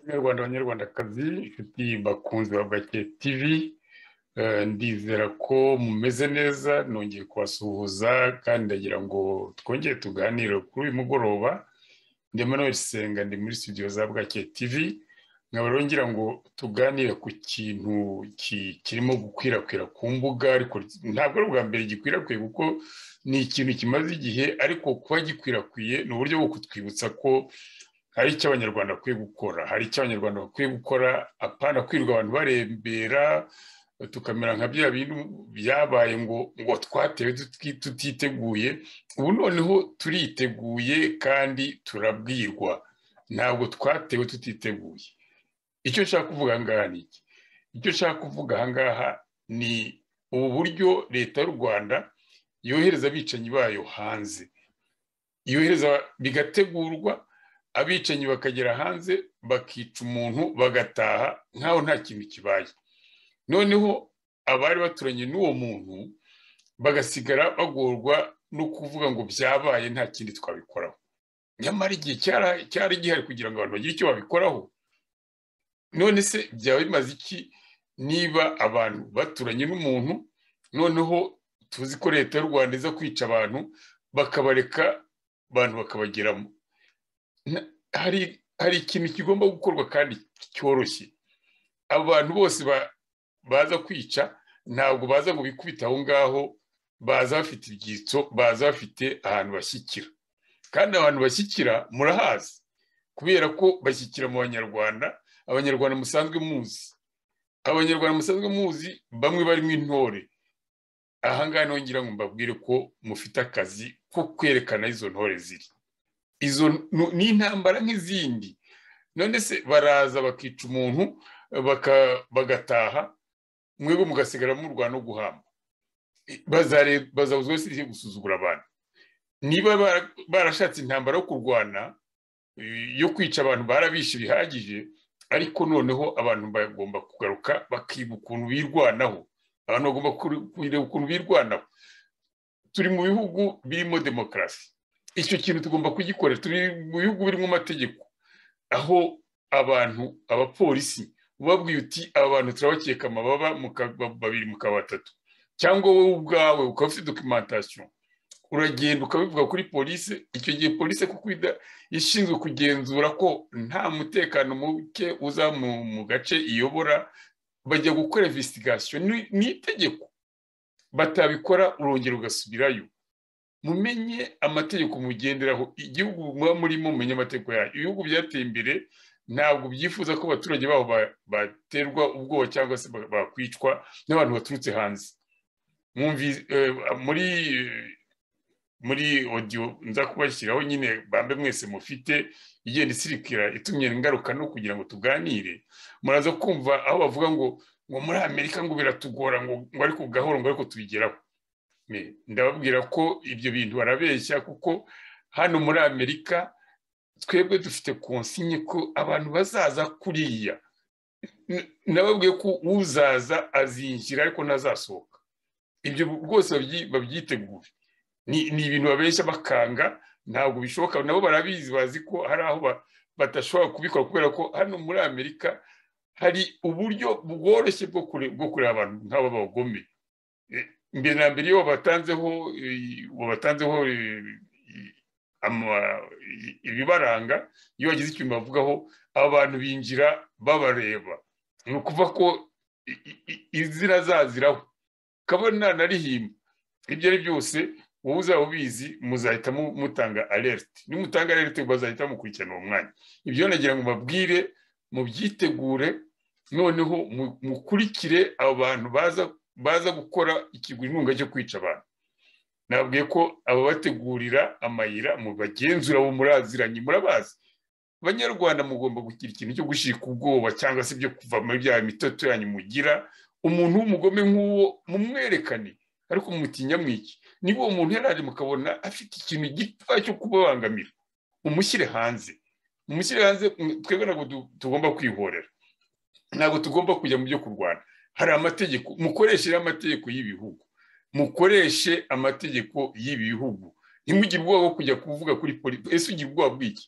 banyarwanda banyarwandakazi inshuti bakunze ba gake tivi ndizera ko mumeze neza nongeye kubasuhuza kandi ndagira ngo twongere tuganire kuri uyu mugoroba ndimo Senga ndi muri studio za bwake tivi nkaba ngira ngo tuganire ku kintu kirimo gukwirakwira ku mbuga ariko ntabwo ari ubwa mbere gikwirakwiye kuko ni ikintu kimaze igihe ariko kuba gikwirakwiye ni uburyo bwo kutwibutsa ko hari icyo abanyarwanda bakwiye gukora hari icyo abanyarwanda bakwiye gukora apana kwirirwa abantu barembera tukamera nka bya bintu byabaye ngo ngo twatewe tutiteguye ubu noneho turiteguye kandi turabwirwa ntabwo twatewe tutiteguye icyo nshaka kuvuga ahangaha ni iki icyo nshaka kuvuga ahangaha ni ubu buryo leta y'u rwanda yohereza abicanyi bayo hanze yohereza bigategurwa abicanyi bakagera hanze bakica umuntu bagataha nk'aho nta kintu kibaye noneho abari baturanye n'uwo muntu bagasigara bagorwa no kuvuga ngo byabaye nta kindi twabikoraho nyamara igihe cyari gihari kugira ngo abantu bagire icyo babikoraho none se byaba bimaze iki niba abantu baturanye n'umuntu noneho tuzi ko leta y'u rwanda iza kwica abantu bakabareka abantu bakabageramo hari ikintu kigomba gukorwa kandi cyoroshye abantu bose baza kwica ntabwo baza ngo bikubite aho ngaho baza bafite ibyitso baza bafite ahantu bashyikira kandi abantu bashyikira murahazi kubera ko bashyikira mu banyarwanda abanyarwanda musanzwe muzi abanyarwanda musanzwe muzi bamwe barimo intore ahangaha nongera ngo mbabwire ko mufite akazi ko kwerekana izo ntore ziri izo ni intambara nk'izindi none se baraza bakica umuntu bagataha mwebwe mugasigara murwana no guhamba bazabuzwa wese gusuzugura abantu niba barashatse intambara yo kurwana yo kwica abantu barabishe bihagije ariko noneho abantu bagomba kugaruka bakiga ukuntu birwanaho abantu bagomba kureba ukuntu birwanaho turi mu bihugu birimo demokarasi icyo kintu tugomba kugikorera turi mu bihugu birimo amategeko aho abantu abapolisi ubabwiye uti aba bantu turabakeka amababa babiri mukaba batatu cyangwa wowe ubwawe ukaba ufite dokimentasiyo uragenda ukabivuga kuri polisi icyo gihe polisi kuko ishinzwe kugenzura ko nta mutekano muke uza mu gace iyobora bajya gukora investigasiyo ni itegeko batabikora urongera ugasubirayo mumenye amategeko mugenderaho igihugu muba murimo mumenye amategeko yayo ibihugu byateye imbere ntabwo byifuza ko abaturage babo baterwa ubwoba cyangwa se bakwicwa n'abantu baturutse hanze muri muri odiyo nza kubashyiraho nyine bambe mwese mufite igenda isirikira itumye ingaruka no kugira ngo tuganire muraza kumva aho bavuga ngo ngo muri amerika ngo biratugora ngo ariko gahoro ngo ariko tubigeraho ndababwira ko ibyo bintu barabeshya kuko hano muri amerika twebwe dufite konsinye ko abantu bazaza kuriya nababwiye ko uzaza azinjira ariko ntazasohoka ibyo rwose babyitegure ni ibintu babeshya bakanga ntabwo bishoboka nabo barabizi bazi ko hari aho badashobora kubikora kubera ko hano muri amerika hari uburyo bworoshye bwo kureba abantu nk'aba bagome mbere na mbere iyo wabatanzeho ibibaranga iyo wagize ikintu bavugaho aba bantu binjira babareba ni ukuvuga ko izina zaziraho kabona na rihimba ibyo ari byose wowe uzaba ubizi muzahita mutanga alerite nimutanga alerite bazahita mukurikirana uwo mwanya ibyo nagira ngo mbabwire mubyitegure noneho mukurikire abo bantu baza baza gukora ikigura inkunga cyo kwica abantu nabwiye ko ababategurira amayira mu bagenzura bo muraziranye murabazi abanyarwanda mugomba kugira ikintu cyo gushika ubwoba cyangwa se byo kuva muri bya mitoto yanyu mugira umuntu w'umugome nk'uwo mumwerekane ariko mumuti nyamwiki niba uwo muntu yari mukabona afite ikintu gito cyo kubabangamira umushyire hanze umushyire hanze twebwe ntabwo tugomba kwihorera ntabwo tugomba kujya mu byo kurwana hari amategeko mukoreshe amategeko y'ibihugu mukoreshe amategeko y'ibihugu ntimugire ubwoba bwo kujya kuvuga kuri polisi ese ugira ubwoba bw'iki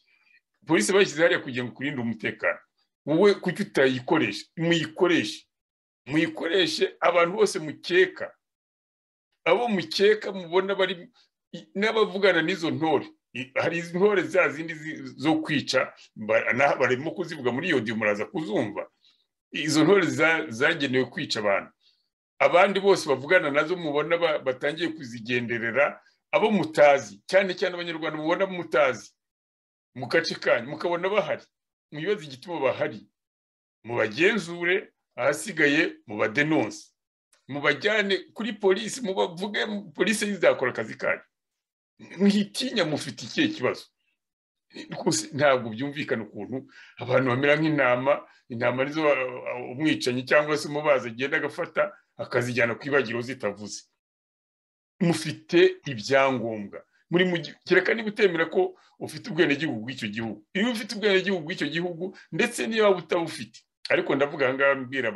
polisi bashyize hariya kugira ngo kurinde umutekano wowe kuki utayikoresha muyikoreshe muyikoreshe abantu bose mukeka abo mukeka mubona bari n'abavugana n'izo ntore hari izi ntore za zindi zo kwica barimo kuzivuga muri iyo diyo muraza kuzumva izo ntore zagenewe kwica abantu abandi bose bavugana nazo mubona batangiye kuzigenderera abo mutazi cyane cyane abanyarwanda mubona mutazi mu gace kanyu mukabona bahari mubibazo igituma bahari mubagenzure ahasigaye mubadenonse mubajyane kuri polisi mubavuge polisi izakora akazi kanyu mwitinya mufite ikihe kibazo ntabwo byumvikana ukuntu abantu bamera nk'intama intama nizo umwicanyi cyangwa se umubazi agenda agafata akazijyana ku ibagiro zitavuze mufite ibyangombwa muri mu kereka niba utemera ko ufite ubwenegihugu bw'icyo gihugu iyo ufite ubwenegihugu bw'icyo gihugu ndetse niba butabufite ariko ndavuga aha ngaha mbwira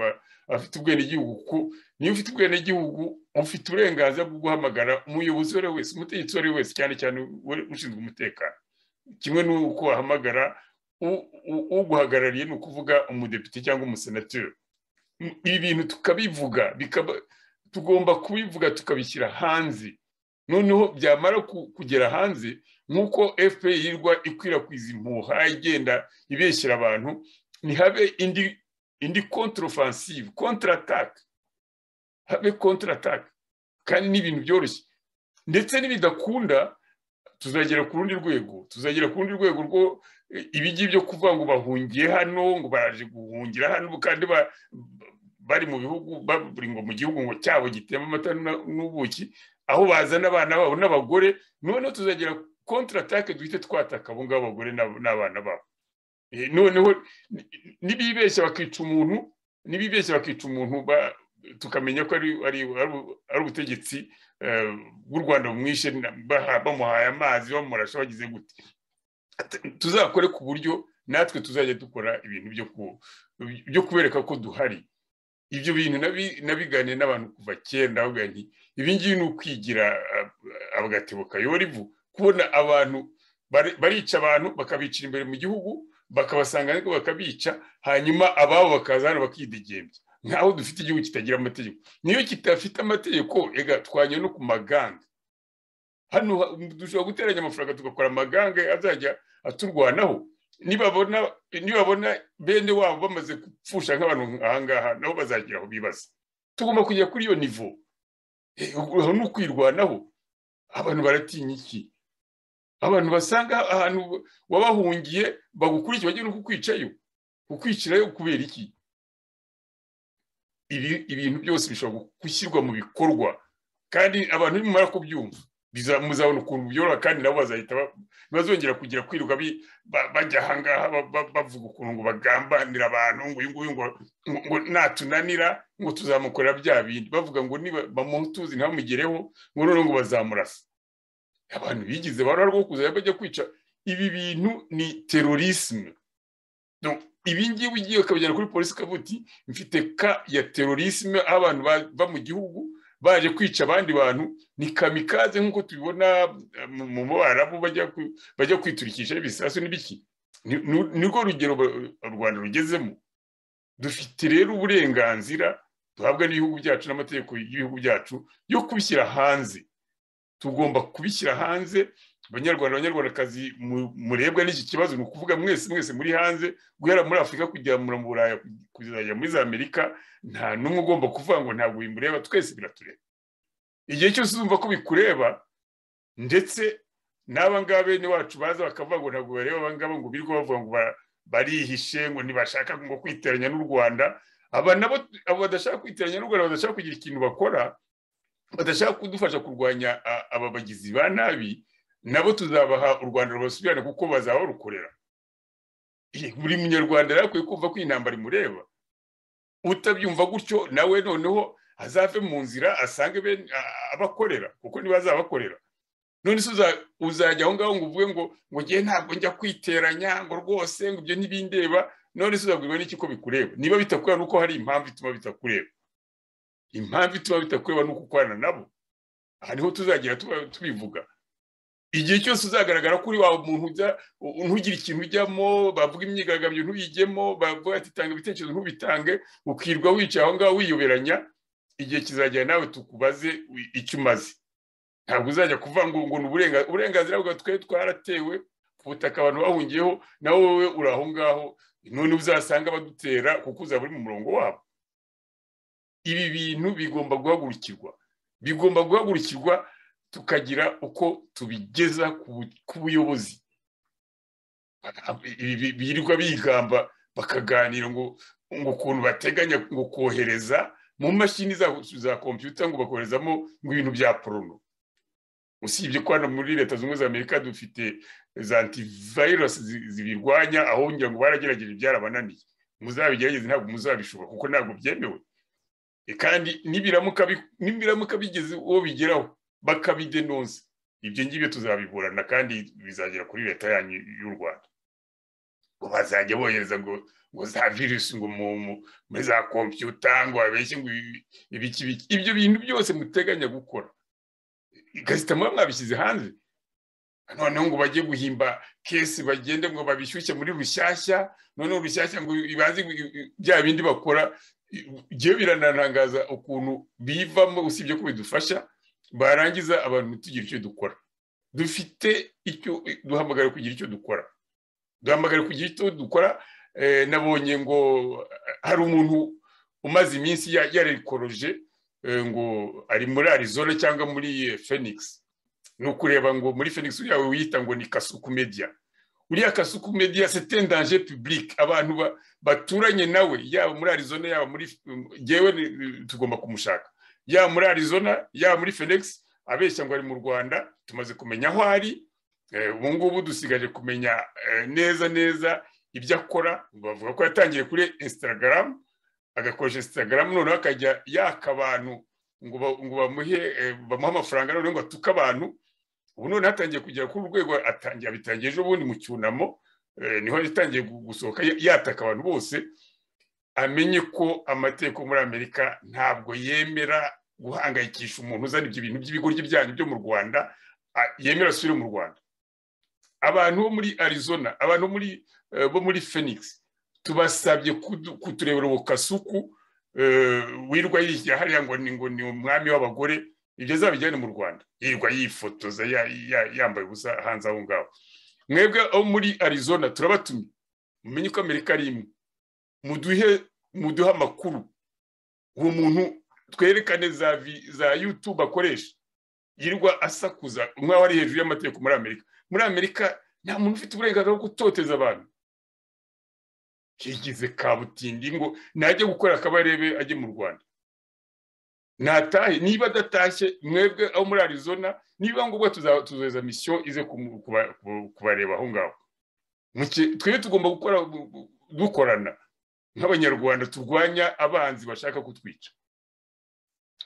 abafite ubwenegihugu ko niba ufite ubwenegihugu ufite uburenganzira bwo guhamagara umuyobozi uwo ari we wese umutegetsi uwo ari we wese cyane cyane ushinzwe umutekano kimwe n'uko wahamagara uguhagarariye ni ukuvuga umudepite cyangwa umusenateri ibi bintu tukabivuga tugomba kubivuga tukabishyira hanze noneho byamara kugera hanze nk'uko fpr yirwa ikwirakwiza impuha igenda ibeshyira abantu ntihabe indi indi kontorofensive kontaratake habe kontaratake kandi ni ibintu byoroshye ndetse n'ibidakunda tuzagera ku rundi rwego tuzagera ku rundi rwego rwo ibigi byo kuvuga ngo bahungiye hano ngo baraje guhungira hano kandi bari mu bihugu bari ngo mu gihugu ngo cyabo gitemba amata n'ubuki aho bazana abana babo n'abagore noneho tuzagera kontaratake duhite twataka abo ngabo abagore n'abana babo noneho n'ibibeshya bakica umuntu n'ibibeshya bakica umuntu tukamenya ko ari ubutegetsi bw'u rwanda bumwishe bamuhaye amazi bamurasha bagize gute tuzakore ku buryo natwe tuzajya dukora ibintu byo kubereka ko duhari ibyo bintu nabiganiye n'abantu kuva kera nti ibi ngibi ni ukwigira agatebo kayobora ivu kubona abantu barica abantu bakabicira imbere mu gihugu bakabasanga ariko bakabica hanyuma ababo bakaza hano bakidegembya nkaho dufite igihugu kitagira amategeko niyo kitafite amategeko ega twajya no ku maganga hano dushobora guteranya amafaranga tugakora amaganga azajya aturwanaho nibabona bene wabo bamaze gupfusha nk'abantu ahangaha nabo bazagira aho bibaza tugomba kujya kuri iyo nivo aho ni ukwirwanaho abantu baratinya iki abantu basanga ahantu wabahungiye bagukurikiye bagiye no kukwicayo kukwicirayo kubera iki ibintu byose bishobora gushyirwa mu bikorwa kandi abantu nimumara kubyumva muzabona ukuntu byoroha kandi nabo bazahita bazongera kugira kwirirwa bajya ahangaha bavuga ukuntu ngo bagambanira abantu ngo uyu nguyu ngo natunanira ngo tuzamukorera bya bindi bavuga ngo niba bamutuzi ntamugereho ngo noneho ngo bazamurasa abantu bigize barara rwo kuzajya bajya kwica ibi bintu ni terorisme ibi ngibi ugiye ukabijyana kuri polisi ukavuga uti mfite ka ya terorisme aho abantu bava mu gihugu baje kwica abandi bantu ni kamikaze nk'uko tubibona mu barabu bajya kwiturikisha ibisasu n'ibiki ni rwo rugero u rwanda rugezemo dufite rero uburenganzira duhabwa n'ibihugu byacu n'amategeko y'ibihugu byacu yo kubishyira hanze tugomba kubishyira hanze abanyarwanda abanyarwandakazi murebwa n'iki kibazo ni ukuvuga mwese mwese muri hanze guhera muri afurika kugera mu buraya kuzajya muri za amerika nta n'umwe ugomba kuvuga ngo ntabwo bimureba twese biratureba igihe cyose uzumva ko bikureba ndetse n'aba ngaba bene wacu baza bakavuga ngo ntabwo bareba aba ngaba ngo birirwa bavuga ngo barihishe ngo ntibashaka ngo kwiteranya n'u rwanda aba nabo badashaka kwiteranya n'u rwanda badashaka kugira ikintu bakora badashaka kudufasha kurwanya aba bagizi ba nabi nabo tuzabaha u rwanda rubasubirane kuko bazaba barukorera buri munyarwanda rero akwiye kumva ko intambara imureba utabyumva gutyo nawe noneho azave mu nzira asange abakorera kuko niba azabakorera none se uzajya aho ngaho ngo uvuge ngo ngo ngewe ntabwo njya kwiteranya ngo rwose ngo ibyo ntibindeba none se uzabwirwa n'iki ko bikureba niba bitakureba ni uko hari impamvu ituma bitakureba impamvu ituma bitakureba ni uko ukorana nabo aha niho tuzagera tubivuga igihe cyose uzagaragara kuri wawe umuntu ntugire ikintu ujyamo bavuga imyigaragambyo ntuyijyemo bavuga ati tanga ibitekerezo ntubitange ukirwa wicaye aho ngaho wiyoberanya igihe kizagera nawe tukubaze icyo umaze ntabwo uzajya kuvanga ngo ni uburenganzira bwawe twari twaratewe ku butaka abantu bahungiyeho nawe wowe uri aho ngaho none uzasanga abadutera kuko uzaba uri mu murongo wabo ibi bintu bigomba guhagurukirwa bigomba guhagurukirwa tukagira uko tubigeza ku buyobozi birirwa bigamba bakaganira ngo ukuntu bateganya ngo kohereza mu mashini za kompiyuta ngo bakoherezamo ngo ibintu bya porono usibye ko hano muri leta zunze ubumwe za amerika dufite za antivirus zibirwanya aho ngira ngo baragerageje ibyarabananiye muzabigerageze ntabwo muzabishobora kuko ntabwo byemewe kandi nibiramuka bigeze uwo bigeraho bakabidenonsa ibyo ngibyo tuzabiburana kandi bizagera kuri leta yanyu y'u rwanda ngo bazajya bohereza ngo ngo za virusi ngo muri za kompiyuta ngo babeshye ngo ibiki biki ibyo bintu byose muteganya gukora gasita muba mwabishyize hanze noneho ngo bajye guhimba kesi bagende ngo babishyushye muri rushyashya noneho rushyashya ngo bazi bya bindi bakora byo birananangaza ukuntu bivamo usibye ko bidufasha barangiza abantu tugira icyo dukora dufite icyo duhamagara kugira icyo dukora duhamagara kugira icyo dukora nabonye ngo hari umuntu umaze iminsi yarikoroje ngo ari muri arizona cyangwa muri Phoenix ni ukureba ngo muri Phoenix yawe wiyita ngo ni kasuku media uriya kasuku media sete danje public abantu baturanye nawe yaba muri arizona yaba muri ngewe tugomba kumushaka yaba muri arizona yaba muri Phoenix abeshya ngo ari mu rwanda tumaze kumenya aho ari ubu ngubu dusigaje kumenya neza neza ibyo akora bavuga ko yatangiye kuri instagram agakoresha instagram noneho akajya yaka abantu ngo bamuhe bamuhe amafaranga noneho ngo atuke abantu ubu noneho atangiye kugera ku rwego atangiye abitangiye ejo bundi mu cyunamo niho yatangiye gusohoka yataka abantu bose amenye ko amategeko muri amerika ntabwo yemera guhangayikisha umuntu uzana ibyo bintu by'ibigo byanyu byo mu rwanda yemera asubire mu rwanda abantu bo muri arizona abantu bo muri phoenix tubasabye kuturebera ubu kasuku wirwa yishyira hariya ngo ni ngo ni umwami w'abagore ibyo azabijyane mu rwanda yirwa yifotoza yambaye ubusa hanze aho ngaho mwebwe abo muri arizona turabatumye mumenye ko amerika ari imwe muduhe muduhe amakuru uwo muntu twerekane za yutube akoresha yirwa asakuza nk'aho ari hejuru y'amategeko muri amerika muri amerika nta muntu ufite uburenganzira bwo gutoteza abantu kigize kabutindi ngo najye gukora akabarebe ajye mu rwanda ntatahe niba adatashye mwebwe aho muri arizona niba ngombwa tuzohereza misiyo ize kubareba aho ngaho twebwe tugomba gukora dukorana nk'abanyarwanda turwanya abanzi bashaka kutwica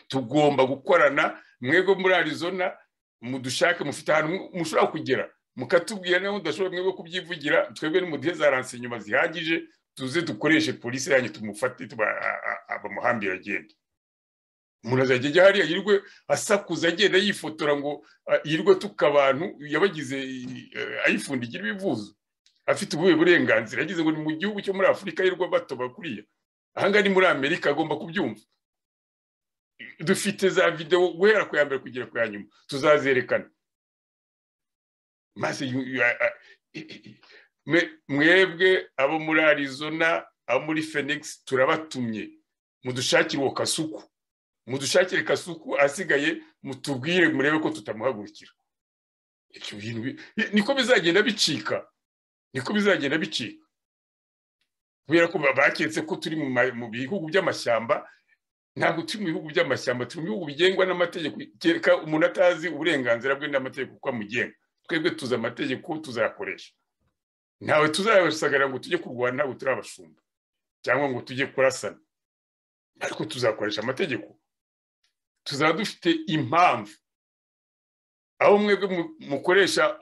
tugomba gukorana mwebwe muri arizona mudushake mufite ahantu mushobora kugera mukatubwira niba mudashobora mwebwe kubyivugira twebwe nimuduhe za ransinyuma zihagije tuze dukoreshe polisi yanyu tumufate bamuhambira agenda umuntu azajya ajya hariya yirirwe asakuza agenda yifotora ngo yirirwe tuka abantu yabagize ayifundigira ibivuzo afite ubuhe burenganzira yagize ngo ni mu gihugu cyo muri afurika yirirwa batoba kuriya ahangaha ni muri amerika agomba kubyumva dufite za videwo guhera ku ya mbere kugera ku ya nyuma tuzazerekana maze mwebwe abo muri arizona abo muri phoenix turabatumye mudushakire uwo kasuku mudushakire kasuku asigaye mutubwire murebe ko tutamuhagurukira niko bizagenda bicika niko bizagenda bicika kubera ko baketse ko turi mu bihugu by'amashyamba ntabwo turi mu bihugu by'amashyamba turi mu bihugu bigengwa n'amategeko kereka umuntu atazi uburenganzira bwe n'amategeko uko amugenga twebwe tuzi amategeko tuzayakoresha ntawe tuzayasagarira ngo tujye kurwana ntabwo turi abashumba cyangwa ngo tujye kurasana ariko tuzakoresha amategeko tuzaba dufite impamvu aho mwebwe mukoresha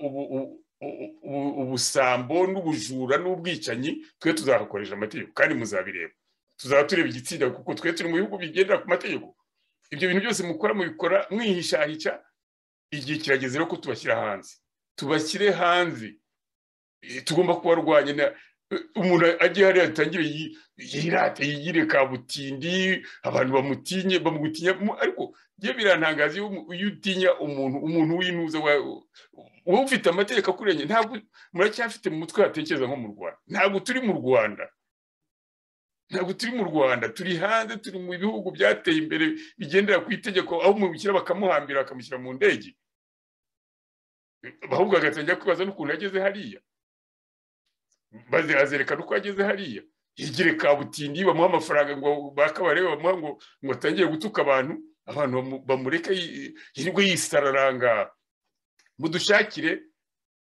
ubusambo n'ubujura n'ubwicanyi twe tuzahakoresha amategeko kandi muzabireba tuzaba tureba igitsina kuko twe turi mu bihugu bigendera ku mategeko ibyo bintu byose mukora mubikora mwihishahica igihe kirageze rero ko tubashyira hanze tubashyire hanze tugomba kubarwanya umuntu agiye hariya atangire yirate yigire kabutindi abantu bamutinye bamugutinya ariko byo birantangaza iyo utinya umuntu umuntu w'inuza wowe ufite amategeko akurenye ntabwo muracyafite mu mutwe hatekereza nko mu rwanda ntabwo turi mu rwanda ntabwo turi mu rwanda turi hanze turi mu bihugu byateye imbere bigendera ku itegeko aho umubikira bakamuhambira bakamushyira mu ndege ahubwo agatangira kwibaza n'ukuntu yageze hariya azerekana uko ageze hariya yigire kabutindi bamuha amafaranga ngo bakabarebe bamuha ngo ngo atangire gutuka abantu abantu bamureke yirirwe yisararanga mudushakire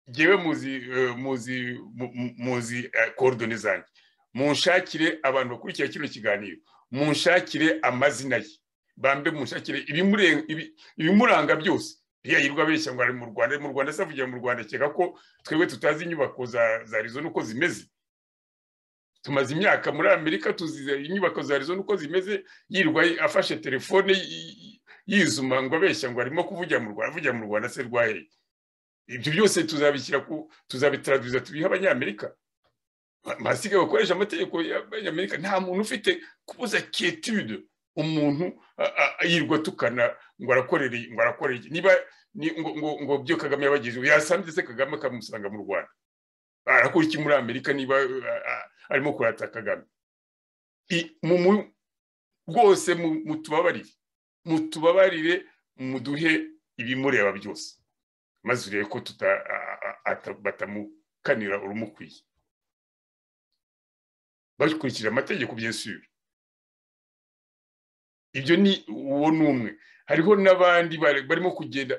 ngewe muzi muzi muzi korodoni zanjye munshakire abantu bakurikiye kino kiganiro munshakire amazina ye bambe munshakire ibimuranga byose iriya yirwa abeshya ngo ari mu rwanda mu rwanda se avugira mu rwanda akeka ko twebwe tutazi inyubako za arizo n'uko zimeze tumaze imyaka muri amerika tuzize inyubako za arizo n'uko zimeze yirwa afashe telefone yizuma ngo abeshya ngo arimo kuvugira mu rwanda avugira mu rwanda se rwahereye ibyo byose tuzabishyira ku tuzabitaraduza tubihe abanyamerika basigaye bakoresha amategeko y'abanyamerika nta muntu ufite kubuza kietude umuntu yirwa tukana ngo arakorere ngo arakorere niba ngo byo kagame yabagize yasanze se kagame akamusanga mu rwanda arakora iki muri amerika niba arimo kurata kagame rwose mutubabarire mutubabarire muduhe ibimureba byose maze urebe ko batamukanira urumukwiye bakurikije amategeko byesura ibyo ni uwo ni umwe hariho n'abandi barimo kugenda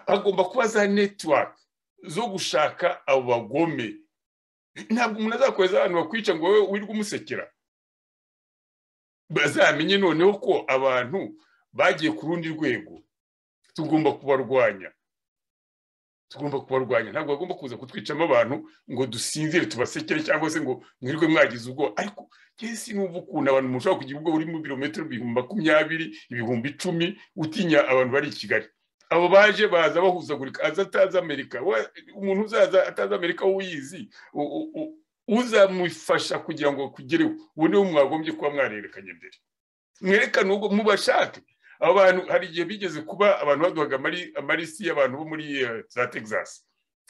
hagomba kuba za netiwaka zo gushaka abo bagome ntabwo umuntu azakoreza abantu bakwica ngo wowe wirwe umusekera bazamenye noneho ko abantu bagiye ku rundi rwego tugomba kubarwanya tugomba kubarwanya ntabwo bagomba kuza kutwicamo abantu ngo dusinzire tubasekere cyangwa se ngo mwirwe mwagize ubwo ariko kese n'ubu ukuntu abantu mushobora kugira ubwo uri mu birometero ibihumbi makumyabiri ibihumbi icumi utinya abantu bari i kigali abo baje baza bahuzagurika aza atazi amerika umuntu uzaza atazi amerika w'uyizi uzamufasha kugira ngo akugereho ubu niwe mwagombye kuba mwarerekanye mbere mwerekane ubwo mubashake aba bantu hari igihe bigeze kuba abantu baduhaga amalisi y'abantu bo muri za texas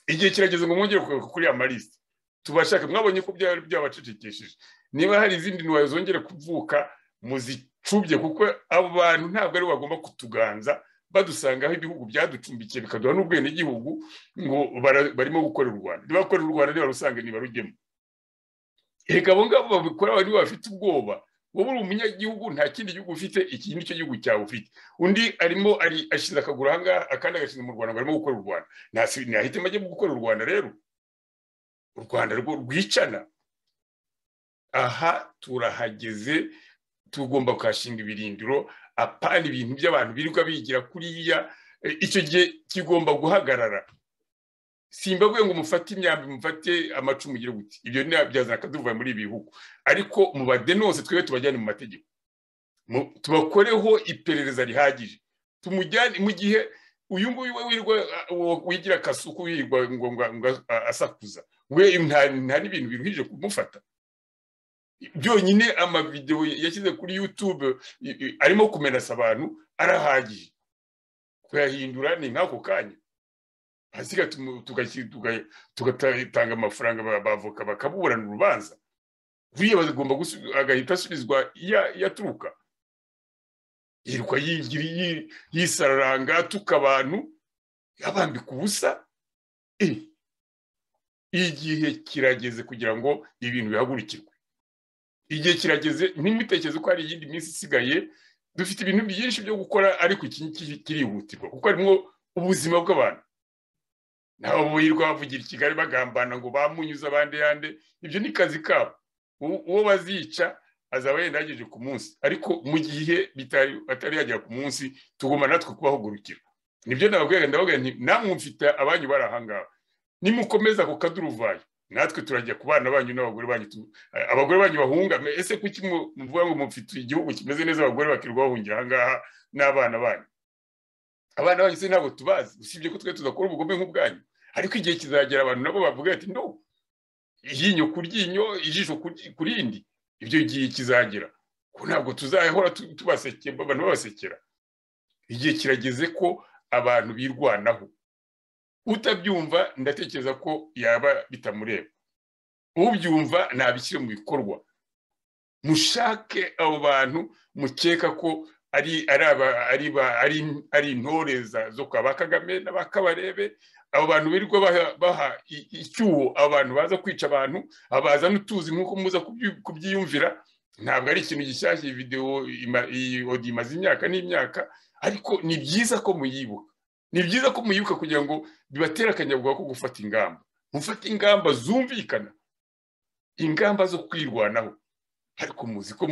igihe kirageze ngo mwongere kuri aya malisi tubashake mwabonye ko byaba byabacecekesheje niba hari izindi ntwaro zongere kuvuka muzicubye kuko abo bantu ntabwo aribo bagomba kutuganza badusangaho ibihugu byaducumbikiye bikaduha n'ubwenegihugu ngo barimo gukorera u rwanda niba bakorera u rwanda ntibarusanga ntibarujyemo reka abo ngabo babikora nibo bafite ubwoba wowe uri umunyagihugu nta kindi gihugu ufite iki nicyo gihugu cyawe ufite undi arimo ashyize akaguru aha ngaha akandi agashinga mu rwanda ngo arimo gukora u rwanda ntahitemo ajye gukora u rwanda rero u rwanda rwo rwicana aha turahageze tugomba kuhashinga ibirindiro apana ibintu by'abantu birirwa bigira kuriya icyo gihe kigomba guhagarara simba avuye ngo mufate imyambi mufate amacumu mugire guti ibyo byazana akaduvuye muri ibi bihugu ariko mubadenonse twebwe tubajyane mu mategeko tubakoreho iperereza rihagije tumujyane mu gihe uyu nguyu we wirwa wigira akasuku yirwa ngo asakuza we nta n'ibintu biruhije kumufata byonyine amavidewo yashyize kuri yutube arimo kumenasa abantu arahagije kuyahindura ni nk'ako kanya hasiga tugatanga amafaranga bavoka bakaburana urubanza buriya bagomba agahita asubizwa yaturuka yirwa yisararanga atuka abantu yabambika ubusa igihe kirageze kugira ngo ibintu bihagurikirwe igihe kirageze ntimitekereze ko hari iyindi minsi isigaye dufite ibintu byinshi byo gukora ariko iki kirihutirwa kuko harimo ubuzima bw'abantu nabo burirwa bavugira i kigali bagambana ngo bamunyuze abandi yande ibyo ni kazi kabo uwo bazica azaba yenda yagejeje ku munsi ariko mu gihe atari yagera ku munsi tugomba natwe kubahugurukira nibyo nababwira ndavuga nti namwe mfite abanyu bari ahangaha nimukomeza ku kaduruvayo natwe turajya ku bana banyu n'abagore banyu abagore banyu bahungame ese kuki muvuga ngo mufite igihugu kimeze neza abagore bakirirwa bahungira ahangaha n'abana banyu abana banyu se ntabwo tubazi usibye ko twe tudakora ubugome nk'ubwanyu ariko igihe kizagera abantu nabo bavuga ati no iryinyo ku ryinyo ijisho ku rindi ibyo gihe kizagera ko ntabwo tuzahora tubasekera abantu babasekera igihe kirageze ko abantu birwanaho utabyumva ndatekereza ko yaba bitamureba ubyumva ntabishyire mu bikorwa mushake abo bantu mukeka ko ari intore zo kwa ba kagame na ba kabarebe abo bantu birirwa baha icyuho abantu baza kwica abantu abaza n'utuzi nk'uko muza kubyiyumvira ntabwo ari ikintu gishyashya iyi videwo iyi odiyo imaze imyaka n'imyaka ariko ni byiza ko muyibuka ni byiza ko muyibuka kugira ngo bibatere akanyabugabo ko gufata ingamba mufate ingamba zumvikana ingamba zo kwirwanaho ariko muzi ko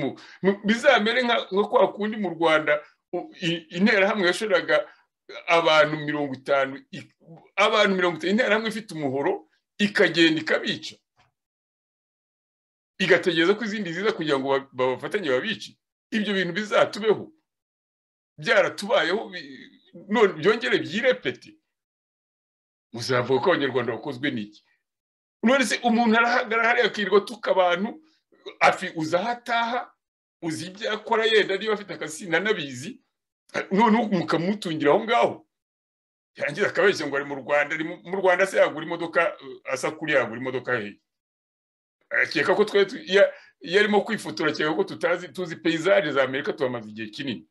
bizamere nka kwa kundi mu rwanda interahamwe yashoraga abantu mirongo itanu abantu mirongo itanu interahamwe ifite umuhoro ikagenda ikabica igategereza ko izindi ziza kugira ngo babafatanye babici ibyo bintu bizatubeho byaratubayeho byongere byirepete muzavuga ko abanyarwanda bakozwe n'iki none se umuntu arahagarara hariya akirirwa tuka abantu afi uzi aho ataha uzi ibyo akora yenda niba afite akazi nanabizi none mukamutungira aho ngaho yarangiza akabeshya ngo ari mu rwanda mu rwanda se yagura imodoka asa kuri yagura imodoka hehe akeka ko twari iyo arimo kwifotora akeka ko tutazi tuzi peyizari za amerika tuhamaze igihe kinini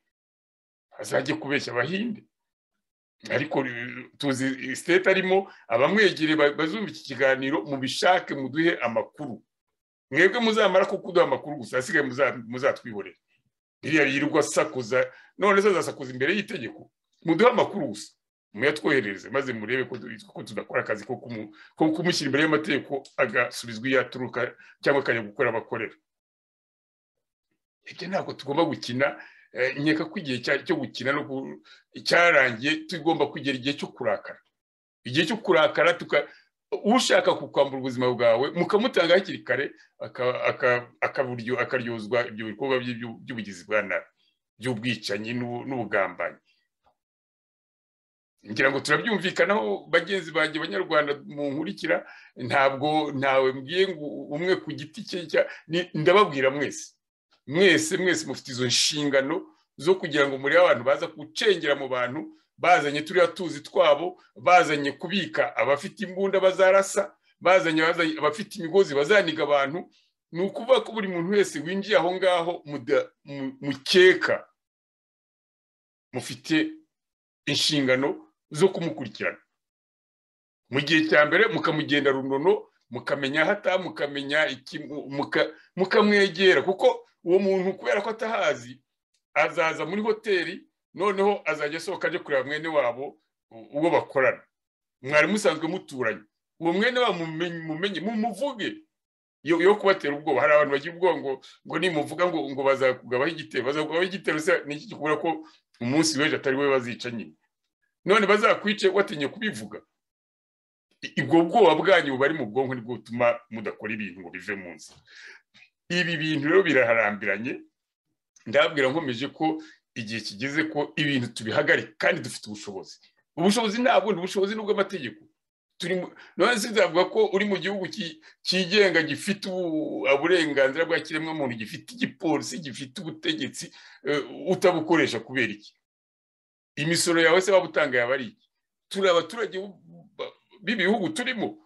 azajye kubeshya abahinde ariko tuzi siteti arimo abamwegere bazumva iki kiganiro mubishake muduhe amakuru mwebwe muzamara kuko uduha amakuru gusa asigaye muzatwihorera biriya yirirwa asakuza none se azasakuza imbere y'itegeko muduhe amakuru gusa muyatwoherereze maze murebe ko tudakora akazi ko kumushyira imbere y'amategeko agasubizwa iyo aturuka cyangwa akajya gukora abakorera ibyo ntabwo tugomba gukina nkeka ko igihe cyo gukina cyarangiye tugomba kugera igihe cyo kurakara igihe cyo kurakara ushaka kukwambura ubuzima bwawe mukamutanga hakiri kare akaryozwa ibyo bikorwa by'ubugizi bwa nabi by'ubwicanyi n'ubugambanyi ngira ngo turabyumvikanaho bagenzi banjye banyarwanda mu nkurikira ntabwo ntawe mbwiye ngo umwe ku giti cye ndababwira mwese mwese mwese mufite izo nshingano zo kugira ngo muri abantu baza gucengera mu bantu bazanye turiya tuzi twabo bazanye kubika abafite imbunda bazarasa bazanye abafite imigozi bazaniga abantu ni ukuvuga ko buri muntu wese winjiye aho ngaho mukeka mufite inshingano zo kumukurikirana mu gihe cya mbere mukamugenda runono mukamenya aho ataha mukamenya mukamwegera kuko uwo muntu kubera ko atahazi azaza muri hoteli noneho azajya asohoka ajya kureba mwene wabo uwo bakorana mwari musanzwe muturanye uwo mwene wabo mumenye mumuvuge yo kubatera ubwoba hari abantu bagira ubwoba ngo ngo nimuvuga ngo ngo bazakugabaho igitero bazakugabaho igitero se ni iki gikubura ko umunsi w'ejo atari we bazica nyine none bazakwice watinye kubivuga ubwo bwoba bwanyu bari mu bwonko nibwo butuma mudakora ibintu ngo bive mu nzu ibi bintu rero biraharambiranye ndabwira nkomeje ko igihe kigeze ko ibintu tubihagarika kandi dufite ubushobozi ubushobozi nta bundi bushobozi ni ubw'amategeko none se nzavuga ko uri mu gihugu cyigenga gifite uburenganzira bwa kiremwamuntu gifite igipolisi gifite ubutegetsi utabukoresha kubera iki imisoro yawe se waba utanga yaba ari iki turi abaturage b'ibihugu turimo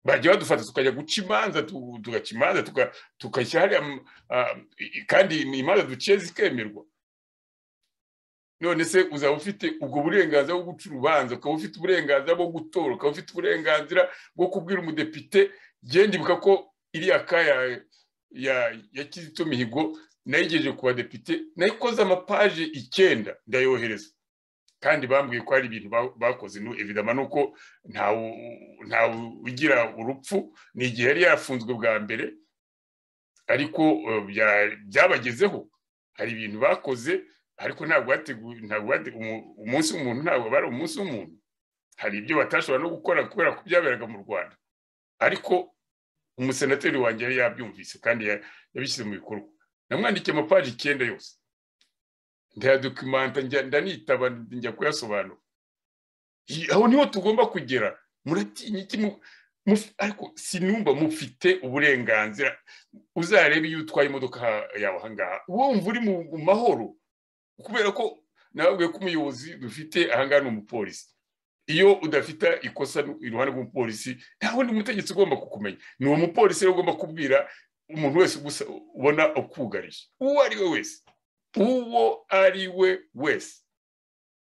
bajya badufata tukajya guca imanza tugaca imanza tukajya hariya kandi imanza duciye zikemerwa none se uzaba ufite ubwo burenganzira bwo guca urubanza ukaba ufite uburenganzira bwo gutora ukaba ufite uburenganzira bwo kubwira umudepite genda ibuka ko iriya ka ya kizito mihigo nayo igejeje ku badepite nayo ikoze amapaje icyenda ndayohereza kandi bambwiye ko hari ibintu bakoze evidama ni uko ntawe ugira urupfu ni igihe yari yafunzwe bwa mbere ariko byabagezeho hari ibintu bakoze ariko ntabwo umunsi w'umuntu ntabwo bari umunsi w'umuntu hari ibyo batashobora no gukora kubera ko byaberaga mu rwanda ariko umusenateri wanjye yari yabyumvise kandi yabishyize mu bikorwa namwandikiye amapaji icyenda yose ndayadokimanta ndanitaba njya kuyasobanura aho niho tugomba kugera muratinya iki ariko sinumva mufite uburenganzira uzarebe iyo utwaye imodoka yawe ahangaha wumva uri mu mahoro kubera ko nawe ko umuyobozi dufite ahangaha ni umupolisi iyo udafite ikosa iruhande rw'umupolisi nta wundi mutegetsi ugomba kukumenya ni uwo mupolisi rero ugomba kubwira umuntu wese ubona ukugariye uwo ari we wese uwo ari we wese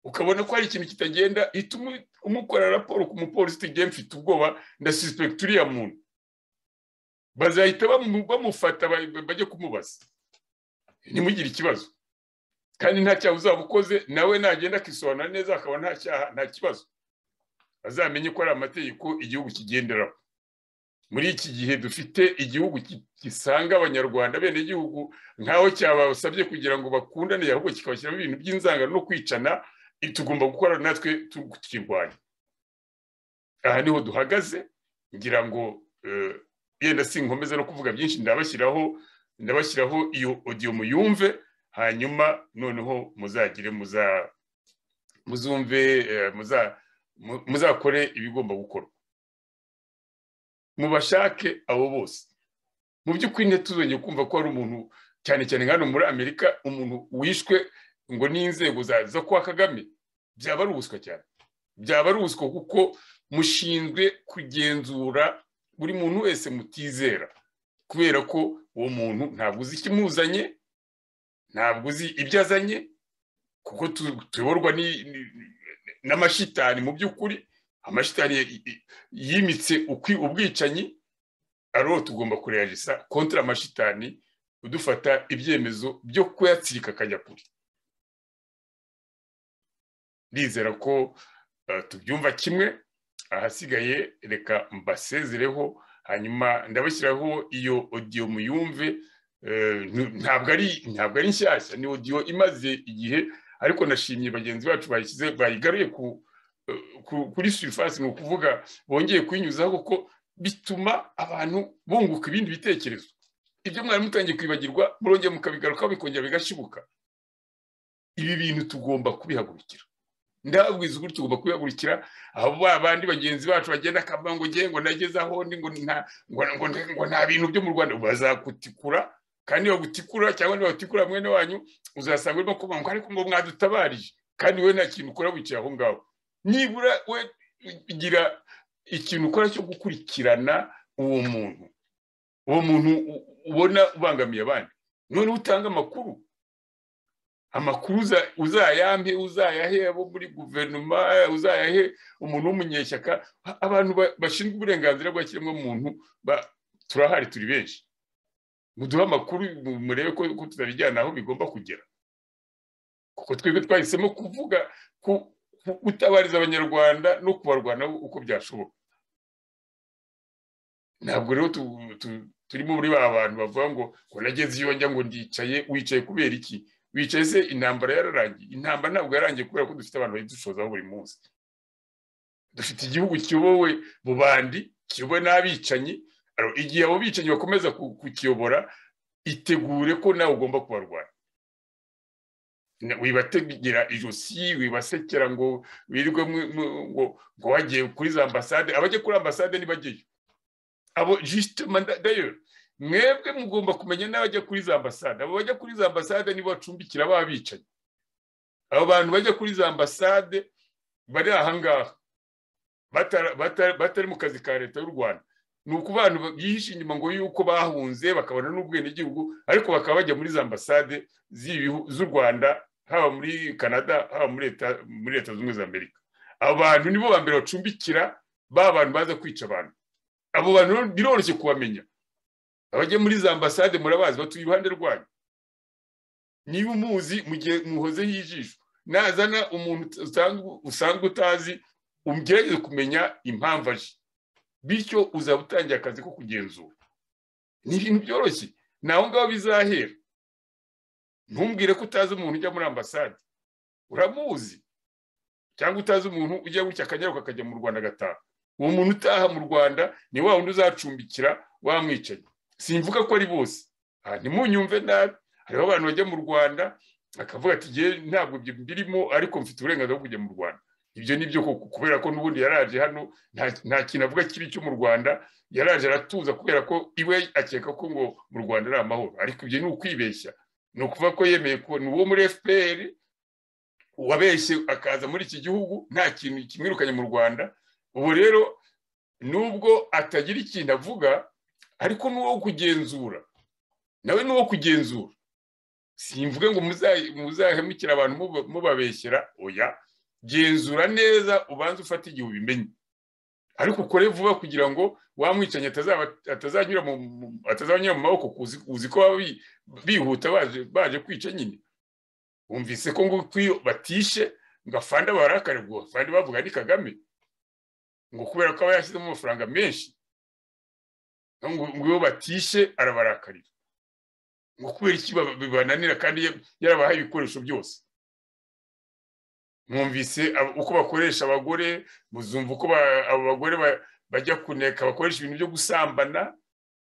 ukabona ko hari ikintu kitagenda ituma umukora raporo ku mupolisi tugiye mfite ubwoba ndasuspekita uriya muntu bazahita bamufata bajye kumubaza ntimugire ikibazo kandi nta cyaha uzaba ukoze nawe nagenda akisobanura neza akaba nta cyaha nta kibazo azamenye ko ari amategeko igihugu kigenderaho muri iki gihe dufite igihugu gisanga abanyarwanda bene igihugu nkaho cyabasabye kugira ngo bakundane ahubwo kikabashyiramo ibintu by'inzangano no kwicana tugomba gukora natwe tukirwanya aha niho duhagaze ngira ngo yenda sinkomeza no kuvuga byinshi ndabashyiraho ndabashyiraho iyo odiyo muyumve hanyuma noneho muzagire muzumve muzakore ibigomba gukorwa mubashake abo bose mu by'ukuri ntituzongere kumva ko hari umuntu cyane cyane hano muri amerika umuntu wishwe ngo n'inzego za kwa kagame byaba ari ubuswa cyane byaba ari ubuswa kuko mushinzwe kugenzura buri muntu wese mutizera kubera ko uwo muntu ntabwo uzi ikimuzanye ntabwo uzi ibyo azanye kuko tuyoborwa n'amashitani mu by'ukuri amashitani yimitse ubwicanyi ariho tugomba kureyagisa kontra amashitani udufata ibyemezo byo kuyatsirika akajya kure ndizera ko tubyumva kimwe ahasigaye reka mbasezereho hanyuma ndabashyiraho iyo odiyo muyumve ntabwo ari ntabwo ari nshyashya ni odiyo imaze igihe ariko nashimye bagenzi bacu bayishyize bayigaruye kuri surifasi ni ukuvuga bongeye kuyinyuzaho kuko bituma abantu bunguka ibindi bitekerezo ibyo mwari mutangiye kwibagirwa murongera mukabigarukaho bikongera bigashibuka ibi bintu tugomba kubihagurukira ndababwiza uburyo tugomba kubihagurukira aho ba bandi bagenzi bacu bagenda akavuga ngo ngewe ngo nageze aho ndi ngo nta bintu byo mu rwanda bazagutikura kandi bagutikura cyangwa nibagutikura mwene wanyu uzasanga urimo kuvuga ngo ariko ngo mwadutabarije kandi wowe nta kintu ukora wicaye aho ngaho nibura we ugira ikintu ukora cyo gukurikirana uwo muntu uwo muntu ubona ubangamiye abandi noneho utanga amakuru amakuru uzayampe uzayahe abo muri guverinoma uzayahe umuntu w'umunyeshyaka abantu bashinzwe uburenganzira bwa kiremwamuntu turahari turi benshi muduhe amakuru murebe ko tutabijyana aho bigomba kugera kuko twebwe twahisemo kuvuga ku gutabariza abanyarwanda no kubarwana uko byashoboka ntabwo rero turimo muri ba bantu bavuga ngo ngo nageze iyo njya ngo ndicaye wicaye kubera iki wicaye se intambara yararangiye intambara ntabwo yarangiye kubera ko dufite abantu bayidushozaho buri munsi dufite igihugu kiyobowe mu bandi kiyobowe n'abicanyi igihe abo bicanyi bakomeza kukiyobora itegure ko nawe ugomba kubarwanya wibategera ijosi wibasekera ngo wirirwe ngo wagiye kuri za ambasade abajya kuri ambasade ntibajyeyo abo jisite dayo mwebwe mugomba kumenya n'abajya kuri za ambasade abo bajya kuri za ambasade nibo bacumbikira ba bicanyi abo bantu bajya kuri za ambasade bari ahangaha batari mu kazi ka leta y'u rwanda ni uko abantu bihishe inyuma ngo yuko bahunze bakabona n'ubwenegihugu ariko bakaba bajya muri za ambasade z'u rwanda haba muri canada haba muri leta zunze ubumwe za amerika abo bantu nibo ba mbere bacumbikira ba bantu baza kwica abantu abo bantu biroroshye kubamenya abajya muri za ambasade murabazi batuye iruhande rwanyu niba umuzi mu gihe muhozeho ijisho nazana umuntu usanga utazi ugerageze kumenya impamvu aje bityo uzaba utangiye akazi ko kugenzura ni ibintu byoroshye ni aho ngaho bizahera ntumbwire ko utazi umuntu ujya muri ambasade uramuzi cyangwa utazi umuntu ujya gutya akanyaruka akajya mu rwanda agataha uwo muntu utaha mu rwanda ni wa wundi uzacumbikira wamwicaye simvuga ko ari bose aha ntimunyumve nabi hariho abantu bajya mu rwanda bakavuga ati ntabwo ibyo mbirimo ariko mfite uburenganzira bwo kujya mu rwanda ibyo ni byo koko kubera ko n'ubundi yaraje hano nta kintu avuga kibi cyo mu rwanda yaraje aratuza kubera ko iwe akeka ko ngo mu rwanda ari amahoro ariko ibyo ni ukwibeshya ni ukuvuga ko yemeye ko ni uwo muri fpr wabeshye akaza muri iki gihugu nta kintu kimwirukanye mu rwanda ubu rero nubwo atagira ikintu avuga ariko ni uwo kugenzura nawe ni uwo kugenzura simvuge ngo muzahemukire abantu mubabeshyera oya genzura neza ubanze ufata igihe ubimenye ariko ukore vuba kugira ngo wa mwicanyi atazanyura mu maboko uzi ko baba bihuta baje kwica nyine wumvise ko ngo batishe ngo afande barakare ngo afande bavuga ni kagame ngo kubera ko aba yashyizemo amafaranga menshi ngo iyo batishe arabarakarira ngo kubera iki bibananira kandi yarabahaye ibikoresho byose mwumvise uko bakoresha abagore muzumva uko abo bagore bajya kuneka bakoresha ibintu byo gusambana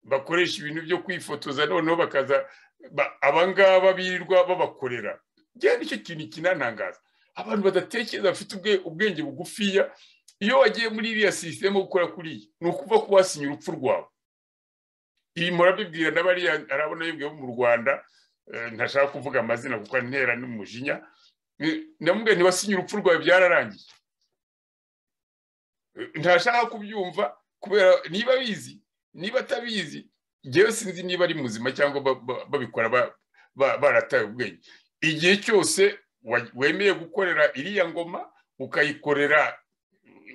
bakoresha ibintu byo kwifotoza noneho bakaza abangaba birirwa babakorera genda icyo kintu kinanangaza abantu badatekereza bafite ubwenge bugufiya iyo wagiye muri iriya sisiteme gukora kuriya ni ukuva ko wasinya urupfu rwawe iyi murabibwira n'abariya arabona yibwiye mu rwanda ntashaka kuvuga amazina kuko antera n'umujinya namubwiye ntibasinye urupfu rwawe byararangiye ntashaka kubyumva kubera niba abizi niba atabizi ngewe sinzi niba ari muzima cyangwa babikora barataye ubwenge igihe cyose wemeye gukorera iriya ngoma ukayikorera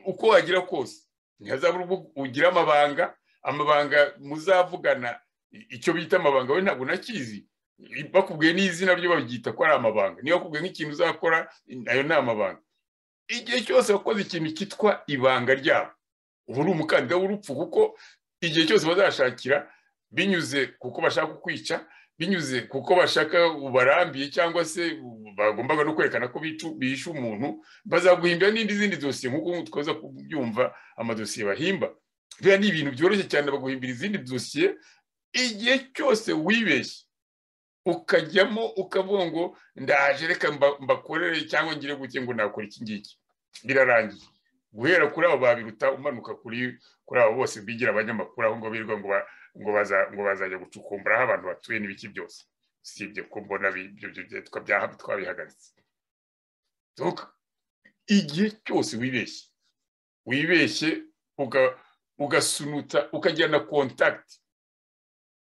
uko wagira kose ntihazabure ugira amabanga amabanga muzavugana icyo bita amabanga we ntabwo unakizi bakubwiye n'izina ryo babyita ko ari amabanga niba bakubwiye nk'ikintu uzakora ayo ni amabanga igihe cyose wakoze ikintu cyitwa ibanga ryabo ubu ni umukandida w'urupfu kuko igihe cyose bazashakira binyuze kuko bashaka kukwica binyuze kuko bashaka ubarambiye cyangwa se bagombaga no kwerekana ko bihishe umuntu bazaguhimbira n'izindi dosiye nk'uko twaza kubyumva amadosiye bahimba biriya ni ibintu byoroshye cyane baguhimbira izindi dosiye igihe cyose wibeshye ukajyamo ukavuga ngo ndaje reka mbakorere cyangwa ngire gutya ngo nakora iki ngiki birarangiye guhera kuri abo babiruta umanuka kuri abo bose bigira abanyamakuru aho ngo birirwa ngo bazajya gucukumbura aho abantu batuye n'ibiki byose usibye ko mbona twabihagaritse igihe cyose wibeshye wibeshye ugasunuta ukajyana kontakiti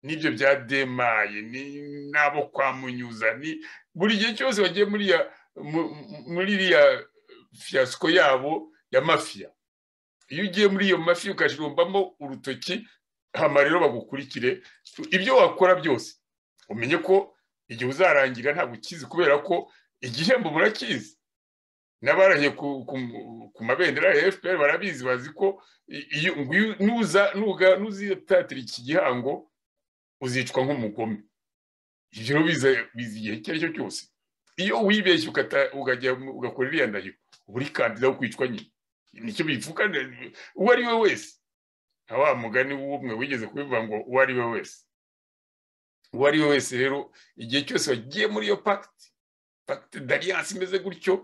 n'ibyo bya demaye n'abo kwa munyuza buri gihe cyose bagiye muri iriya fiyasiko yabo ya mafiya iyo ugiye muri iyo mafiya ukajirambamo urutoki hama rero bagukurikire ibyo wakora byose umenye ko igihe uzarangira ntabwo ukizi kubera ko igihembo murakizi n'abarahiye ku mabendera ya fpr barabizi bazi ko nuzitatira iki gihango uzicwa nk'umugome ibyo biza igihe icyo ari cyo cyose iyo wibeshye ugakora iriya ndahiro buri kandida wo kwicwa nyine nicyo bivuga uwo ari we wese nta wa mugani w'umwe wigeze kubivuga ngo uwo ari we wese uwo ari we wese rero igihe cyose wagiye muri iyo pagiti pagiti dariyanse imeze gutyo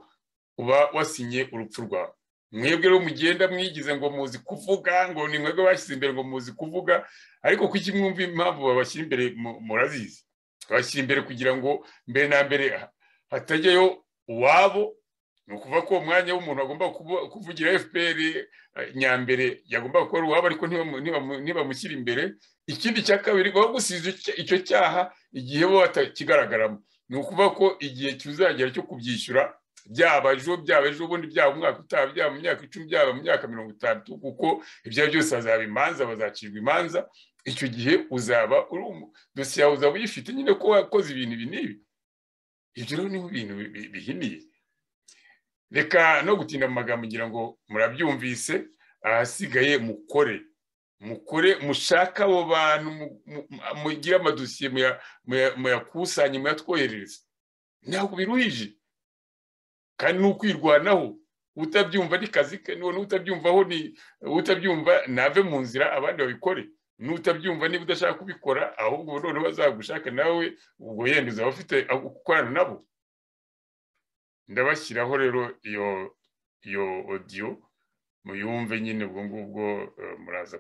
uba wasinye urupfu rwawe mwebwe rero mugenda mwigize ngo muzi kuvuga ngo ni mwebwe bashyize imbere ngo muzi kuvuga ariko kuki mwumva impamvu babashyira imbere murazizi babashyira imbere kugira ngo mbere na mbere hatajyayo uwabo ni ukuvuga ko umwanya w'umuntu agomba kuvugira fpr nyambere yagomba gukora uwabo ariko ntibamushyire imbere ikindi cya kabiri bagusize icyo cyaha igihe bo batakigaragaramo ni ukuvuga ko igihe kizagera cyo kubyishyura byaba ejo byaba ejo ubundi byaba umwaka utaha byaba mu myaka icumi byaba mu myaka mirongo itandatu kuko ibyo byose hazaba imanza bazacirwa imanza icyo gihe uzaba uri dosiye yawe uzaba uyifite nyine ko wakoze ibintu ibi n'ibi ibyo rero niho ibintu bihiniye reka no gutinda mu magambo ngira ngo murabyumvise ahasigaye mukore mukore mushaka abo bantu mugire amadosiye muyakusanye muyatwoherereza ntabwo biruhije kandi ni ukwirwanaho utabyumva ni kazi ke n'utabyumvaho ni utabyumva nave mu nzira abandi babikore n'utabyumva niba udashaka kubikora ahubwo noneho bazagushaka nawe ubwo yenda uzaba ufite gukorana nabo ndabashyiraho rero iyo iyo odiyo muyumve nyine ubwo ngubwo muraza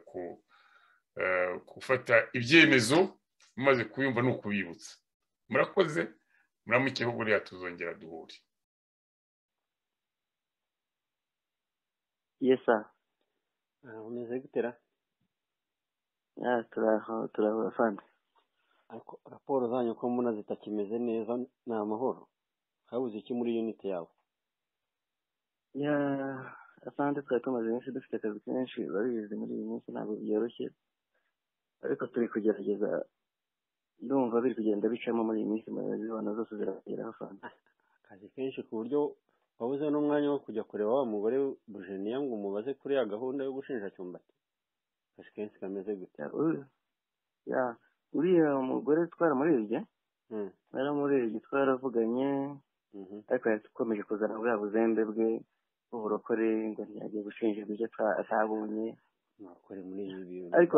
gufata ibyemezo mumaze kuyumva ni ukubibutsa murakoze muramukeho buriya tuzongera duhure yesa umeze gutera turahura fani ariko raporo zanyu ko mbona zitakimeze neza ni amahoro habuze iki muri yuniti yawe ya asante twari tumaze iminsi dufite akazi kenshi babizi muri iyi minsi ntabwo byoroshye ariko turi kugerageza ndumva biri kugenda bicamo muri iyi minsi muyobozi w'abantu zose zirageraho fanta akazi kenshi ku buryo wabuze n'umwanya wo kujya kureba wa mugore bujeniya ngo umubaze kuri ya gahunda yo gushinja cyumbati akazi kenshi kameze gute ya uriya mugore twaramurebye naramurebye twaravuganye ariko yakomeje kuzana buriya buzembe bwe bw'uburokore ngo ntiyajye gushinjirwa ibyo atabonye uburokore muri ibi bintu ariko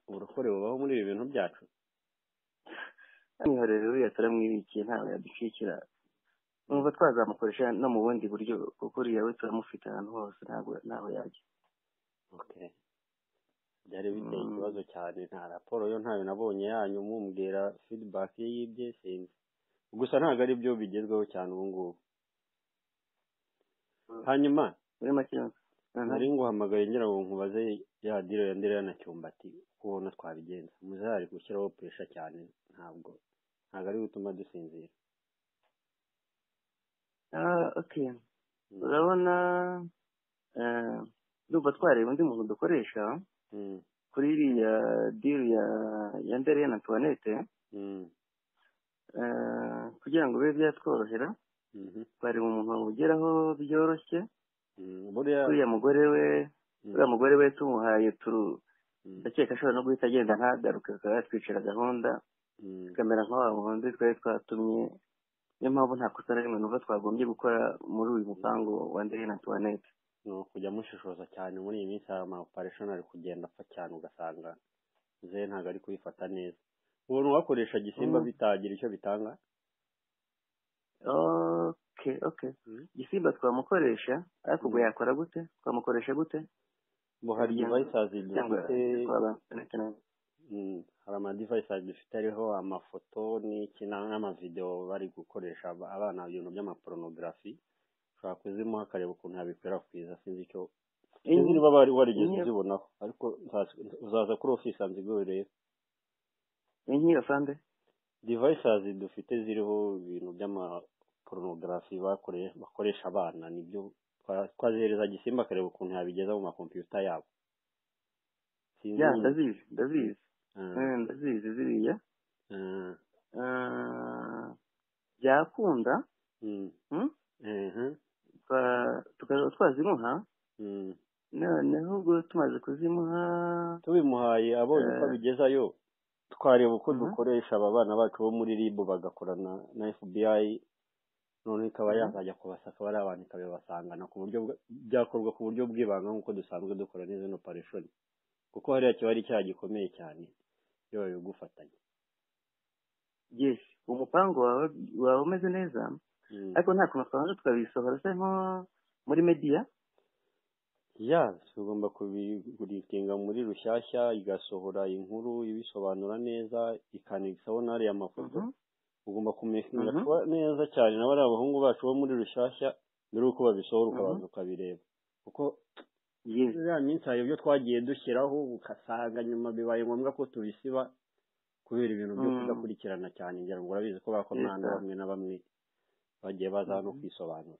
uburokore bubaho muri ibi bintu byacu nihorere uriya turamwibikiye ntawe yadushyikira numva twazamukoresha no mu bundi buryo kuko uriya we turamufite ahantu hose ntabwo ntawe yajya byari biteye ikibazo cyane nta raporo yo ntayo nabonye yanyu mumbwira fidibaki y'ibye sinzi gusa ntabwo ari byo bigezweho cyane ubu ngubu hanyuma nari nguhamagaye ngira ngo nkubaze ya diro ya ndera na cyumbati uko ubona twabigenza muzahari gushyiraho puresha cyane ntabwo ntabwo ari gutuma dusinzira urabona ndumva twareba undi muntu dukoresha kuri iriya diri ya ndera na tuwanete kugira ngo bibe byatworohera bari mu umuntu wamugeraho byoroshye uriya mugore we uriya mugore we tumuhaye turu ndakeka ashobora no guhita agenda ntagaruke akaba yatwicira gahunda tukamera nk'aba muhanzi twari twatumye niyo mpamvu nta kosa na rimwe numva twagombye gukora muri uyu mupangu wa ndere na tuwanete ni ukujya mushishoza cyane muri iyi minsi hari amaoparesheni ari kugenda apfa cyane ugasanga ze ntabwo ari kubifata neza ubona uwakoresha gisimba bitagira icyo bitanga oke oke gisimba twamukoresha ariko ubwo yakora gute twamukoresha gute hari divayisazi dufite hari amadivayisazi dufite ariho amafoto n'iki n'amavidewo bari gukoresha abana ibintu by'amaporonografi ushobora kuzimuha akareba ukuntu yabikwirakwiza sinzi icyo sinzi niba bari warigeze uzibonaho ariko uzaza kuri ofisi nziguhe rero inkiro sande divayisazi dufite ziriho ibintu by'amaporonografi bakoresha abana nibyo twazihereza gisimba akareba ukuntu yabigeza mu makompiyuta yabo ya ndazizi ndazizi ndazizi ziriya byakunda tukaba twazimuha noneho ubwo tumaze kuzimuha tubimuhaye abonye uko abigezayo twareba uko dukoresha aba bana bacu bo muri rib bagakorana na fbi none ikaba yazajya kubasaka ari abantu ikabibasangana ku buryo byakorwa ku buryo bw'ibanga nk'uko dusanzwe dukora n'izo opareshoni kuko hariya kiba ari icyaha gikomeye cyane iyo babigufatanya yesi umupangu wawe umeze neza ariko nta kuntu twabanza tukabisohora se nko muri mediya ya tugomba kubigurikinga muri rushyashya igasohora inkuru ibisobanura neza ikanigsaho n'ariya mafoto ugomba kumenyeshwa neza cyane na bariya bahungu bacu bo muri rushyashya mbere y'uko babisohora ukabanza ukabireba kuko ya minsi hari ibyo twagiye dushyiraho ugasanga nyuma bibaye ngombwa ko tubisiba kubera ibintu byo kudakurikirana cyane ngira ngo urabizi ko bakomana bamwe na bamwe bagiye baza no kwisobanura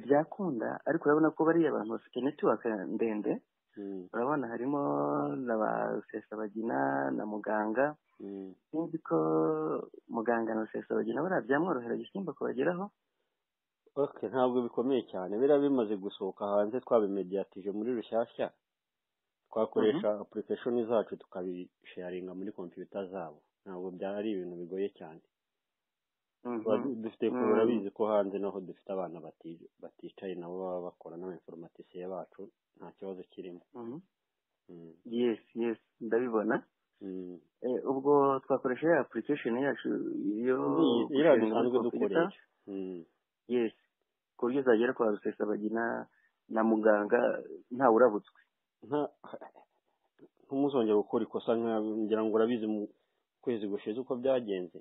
byakunda ariko urabona ko bariya bantu bafite netiwaka ndende urabona harimo na ba rusesabagina na muganga sinzi ko muganga na rusesabagina bariya byamworohera gisimba kubageraho ntabwo bikomeye cyane biriya bimaze gusohoka hanze twabimediyatije muri rushyashya twakoresha apurikashoni zacu tukabisharinga muri kompiyuta zabo ntabwo byari ibintu bigoye cyane dufite kuba urabizi ko hanze naho dufite abana baticaye nabo baba bakora n'abainformatisiye bacu nta kibazo kirimo yesi yesi ndabibona ubwo twakoresha ya apurikashoni yacu iriya dusanzwe dukoresha yesi ku buryo zagera kwa rusesabagina na muganga ntawe urabutswe ntumuzongere gukora ikosa ngira ngo urabizi mu kwezi gushize uko byagenze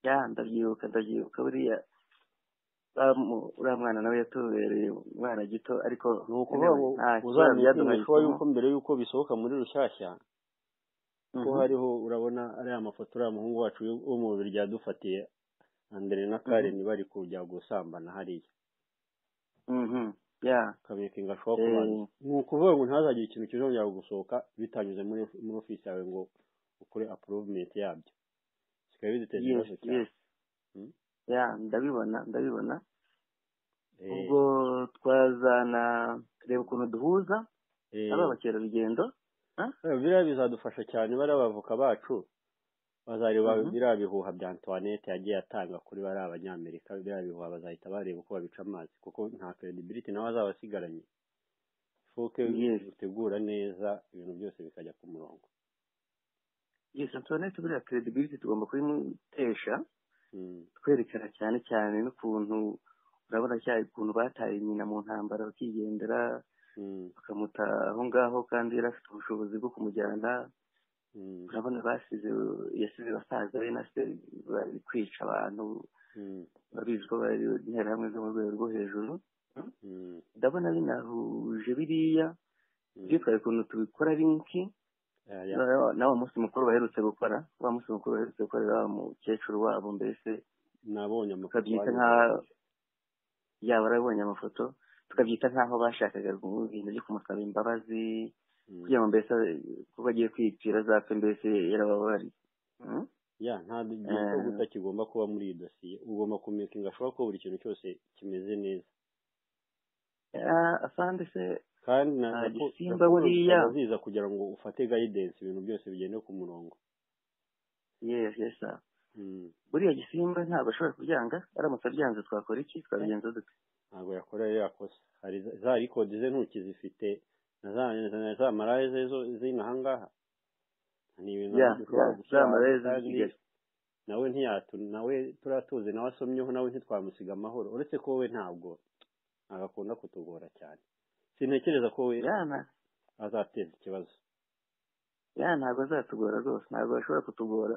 ya ndabyibuka ndabyibuka buriya uriya mwana nawe yatubereye umwana gito ariko ni ukuvuga ngo uzamenya yuko mbere y'uko bisohoka muri rushyashya ko hariho urabona ariya mafoto uriya muhungu wacu wo mu bibiri byadufatiye andere na kareni bari kujya gusambana hariya kabika ingashwa ku bantu ni ukuvuga ngo ntihazagire ikintu kizongera gusohoka bitanyuze muri ofisi yawe ngo ukore apuruvumenti yabyo zikaba biziteza ikibazo cyane ya ndabibona ndabibona ubwo twazana reba ukuntu duhuza ari abakerarugendo biriya bizadufasha cyane bariya abavoka bacu bazareba biriya bihuha bya antoinette yagiye atanga kuri bariya abanyamerika biriya bihuha bazahita bareba uko babica amazi kuko nta credibility nawe azaba asigaranye foke utegura neza ibintu byose bikajya ku murongo yes antoinette buriya credibility tugomba kuyimutesha twerekana cyane cyane n'ukuntu urabona cyane ukuntu bataye nyina mu ntambara bakigendera bakamuta aho ngaho kandi yari afite ubushobozi bwo kumujyana urabona basize yasize basaza be na se bari kwica abantu babizi ko bari interahamwe zo mu rwego rwo hejuru ndabona binahuje biriya ibyo twari ukuntu tubikora rinki na wa munsi mukuru baherutse gukora wa munsi mukuru baherutse gukorera wa mukecuru wabo mbese nabonye tukabyita nk'aho yaba arabonye amafoto tukabyita nk'aho bashakaga ibintu byo kumusaba imbabazi kugira ngo mbese kuba agiye kwipfira azapfe mbese yarababariye ya nta gihe cyo guta kigomba kuba muri iyi dosiye ugomba kumekinga ashobora ko buri kintu cyose kimeze neza asande se kandi nta buriya aziza kugira ngo ufate gayidensi ibintu byose bigende ku murongo yesi yesi buriya gisimba ntabwo ashobora kubyanga aramutse abyanze twakora iki twabigenza dute ntabwo yakora rero yakoze hari za rikodi ze ntuki zifite na za marayeze z'inahangaha ni ibintu dushobora gushyira nawe ntiyatu nawe turatuzi nawe asomyeho nawe ntitwamusiga amahoro uretse ko we ntabwo agakunda kutugora cyane sintekereza ko we azateza ikibazo ya ntabwo azatugora rwose ntabwo bashobora kutugora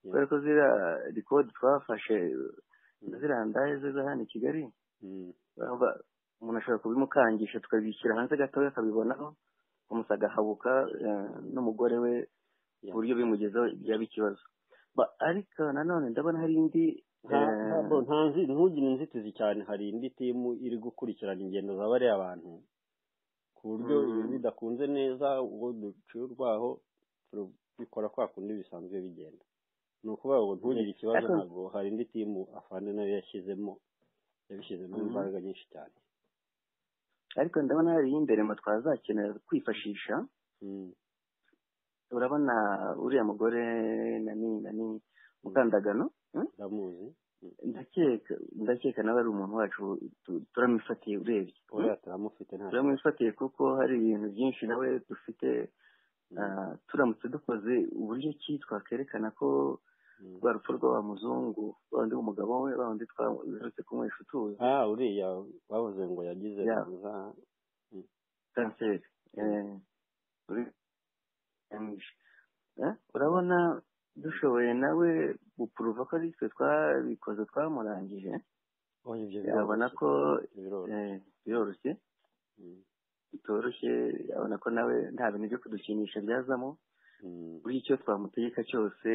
kubera ko ziriya rikodi twafashe ziriya ndahe ze za hano i kigali umuntu ashobora kubimukangisha tukabishyira hanze gatoya akabibonaho umusa agahabuka n'umugore we ku buryo bimugezeho byaba ikibazo ariko nanone ndabona hari indi ntugire inzitizi cyane hari indi timu iri gukurikirana ingendo za bariya bantu ku buryo ibintu bidakunze neza ubwo duciye urwaho tubikora kwa kundi bisanzwe bigenda ni ukuvuga ngo ntugire ikibazo ntabwo hari indi timu afande nayo yashyizemo yabishyizemo imbaraga nyinshi cyane ariko ndabona hari imbere mu twazakenera kwifashisha urabona uriya mugore nani nani mukandagano ndamuzi ndakeka ndakeka nawe ari umuntu wacu turamufatiye urebye turamufatiye kuko hari ibintu byinshi nawe dufite turamutse dukoze uburyo ki twakwerekana ko rwa rupfu rw'aba muzungu wundi w'umugabo we wundi twaherutse kunywesha utuzi uriya bavuze ngo yagize kanseri urabona dushoboye nawe gupuruva ko ari twe twabikoze twamurangije yabona ko biroroshye bitoroshye yabona ko nawe nta bintu byo kudukinisha byazamo buri icyo twamutegeka cyose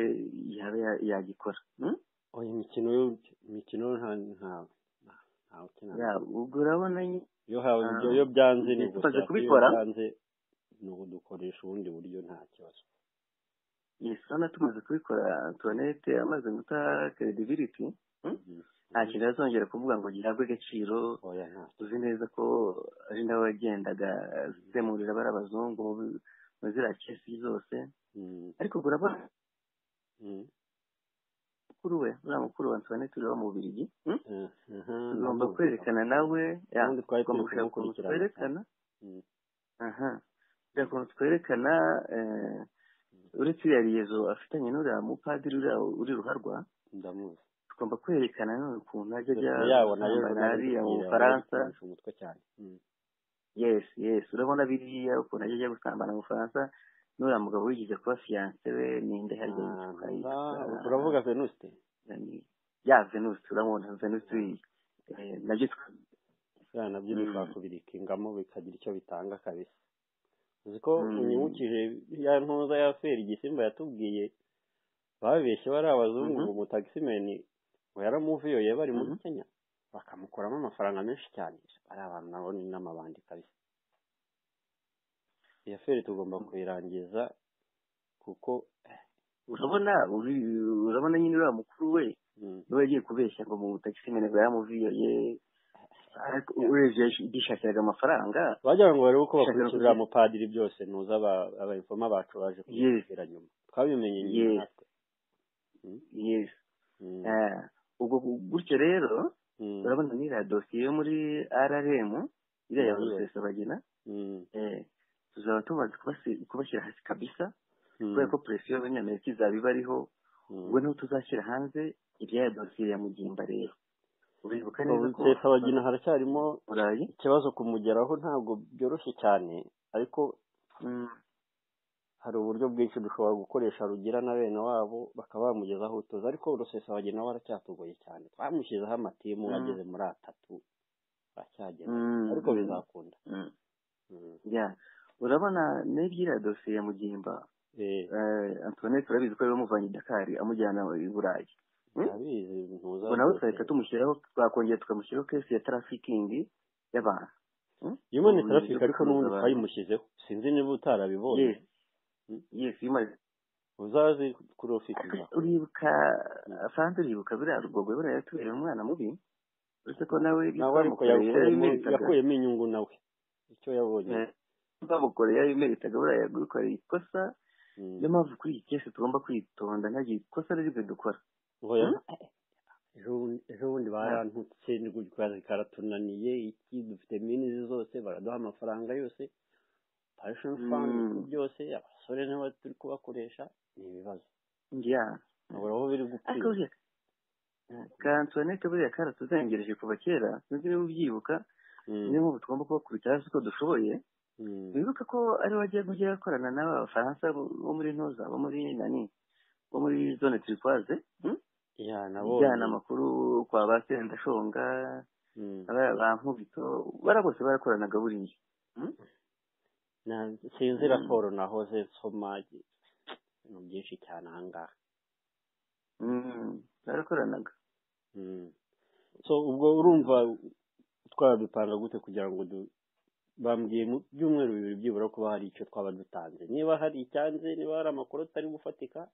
yaba yagikora imikino imikino ntawe ukenera ubwo urabona iyo byanze ni gusa kubikora ni udukoresha ubundi buryo nta kibazo urabona tumaze kubikora tuwanete amaze guta credibility nta kintu azongera kuvuga ngo gihabwe agaciro uzi neza ko ari nawe wagendaga zemurira bari abazungu mu ziriya kesi zose ariko ubwo urabona mukuru we uriya mukuru wa tuwanete ureba mu bubirigi tugomba kwerekana nawe tugomba kureba ukuntu twerekana kureba ukuntu twerekana uretse iriya riyezo afitanye n'uriya mupadiri uriya uri ruharwa tugomba kwerekana none ukuntu ajya ajya yabo nayo hariya mu bufaransa umutwe cyane yes yes urabona biriya ukuntu ajya ajya gusambana mu bufaransa n'uriya mugabo wigeze kuba fiyanse we ninde harya yitwa uravuga venuste ya venuste urabona venuste nabyo ya nabyo ntitwakubirikingamo bikagira icyo bitanga kabisa uzi ko unyibukije ya ntuza ya feri igisimba yatubwiye babeshye bari abazungu ngo umutagisimeni ngo yaramuviyo yari bari muri kenya bakamukuramo amafaranga menshi cyane ari abantu nabo ni n'amabandi kabisa iyo feri tugomba kuyirangiza kuko urabona urabona nyine uriya mukuru we niwe yagiye kubeshya ngo mu butagisimeni ngo yaramuviyoye urebye gishakiraga amafaranga bajyaga ngo barebe uko bakurikirira mupadiri byose ntuza abayifoma bacu baje kubwira nyuma twabimenye nyine natwe ubwo gutyo rero urabona n'iriya dosiye yo muri rrm iriya ya rusesabagina tuzaba tumaze kubashyira hasi kabisa kubera ko presiyo y'abanyamerika izaba iba ariho ubwo niho tuzashyira hanze iriya dosiye ya mugimba rero uribuka neza ko abagina haracyarimo ikibazo kumugeraho ntabwo byoroshye cyane ariko hari uburyo bwinshi dushobora gukoresha rugira na bene wabo bakaba bamugezaho utuzi ariko urusesa abagina we aracyatugoye cyane twamushyizeho amatimu ageze muri atatu aracyagera ariko bizakunda urabona n'ibyiriya dosiye ya mugimba antoinette urabizi ko yari i dakari amujyana i burayi ubwo nawe twahita tumushyiraho twakongera tukamushyiraho kesi ya tarafikingi y'abantu iyo ubonye tarafika ariko n'ubundi twayimushyizeho sinzi niba utarabibonye yesi imaze uzazi kurofikinga uribuka franz uribuka buriya rugogo buriya yatubereye umwana mubi uretse ko nawe nawe ariko yakuyemo inyungu nawe icyo yabonye bamukoreye yabimeritaga buriya yagukoreye ikosa niyo mpamvu kuri iyi kesi tugomba kwitonda ntagire ikosa riri dukora ejo bundi barantutse kazi karatunaniye iki dufite minizi zose baraduha amafaranga yose pashoni fandi byose abasore niba turi kubakoresha ni ibibazo aho biri gupfira kantuwanete buriya karatuzengereje kuva kera sinzi niba ubyibuka niyo mpamvu tugomba kubakubita hasi uko dushoboye wibuka ko ari wagiye kujya gukorana n'abafaransa bo muri ntuza bo muri nani bo muri zone turikwaze ijyana amakuru kwa ba sendashonga ba nkubito bara bose barakoranaga buriya sinzi raporo nahoze nsoma ibintu byinshi cyane aha ngaha barakoranaga so ubwo urumva twabipanga gute kugira ngo bambwiye mu byumweru bibiri byibura kuba hari icyo twaba dutanze niba hari icyanze niba hari amakuru atari gufatika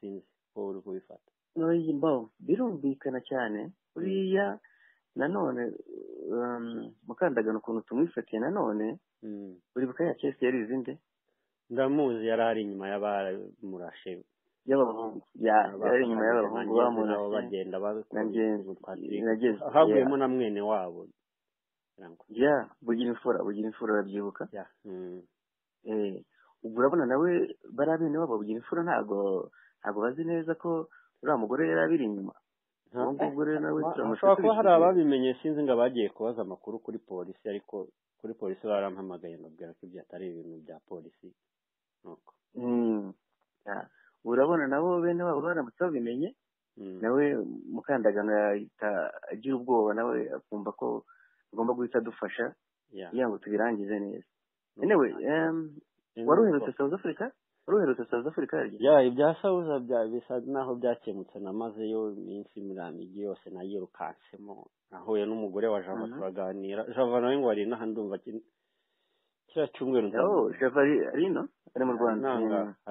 sinzi ko uri kubifata mbaho birumvikana cyane buriya nanone mukandagano ukuntu tumwifatiye nanone uribuka ya kesi yari izinde ndamuzi yari ari inyuma y'abamurashe y'abahungu yari inyuma y'abahungu bamurashe bagenda haguyemo na mwene wabo ya bugira imfura bugira imfura urabyibuka ubwo urabona nawe bariya bene wabo bugira imfura ntabwo ntabwo bazi neza ko uriya mugore yari abiri inyuma hashobora kuba hari ababimenye sinzi ngo abagiye kubaza amakuru kuri polisi ariko kuri polisi barampamagaye mbabwira ko ibyo atari ibintu bya polisi nuko urabona nabo bene wabo baramutse babimenye nawe mukandagano yahita agira ubwoba nawe akumva ko agomba guhita adufasha kugira ngo tubirangize neza yewe wari uherutse south africa wari uherutse south africa ya ibya south bisa naho byakemutse namazeyo iminsi mirongo igi yose nayirukansemo nahuye n'umugore wa java turaganira java nawe ngo ari n'aha ndumva kiriya cyumweru java ari ino ari mu rwanda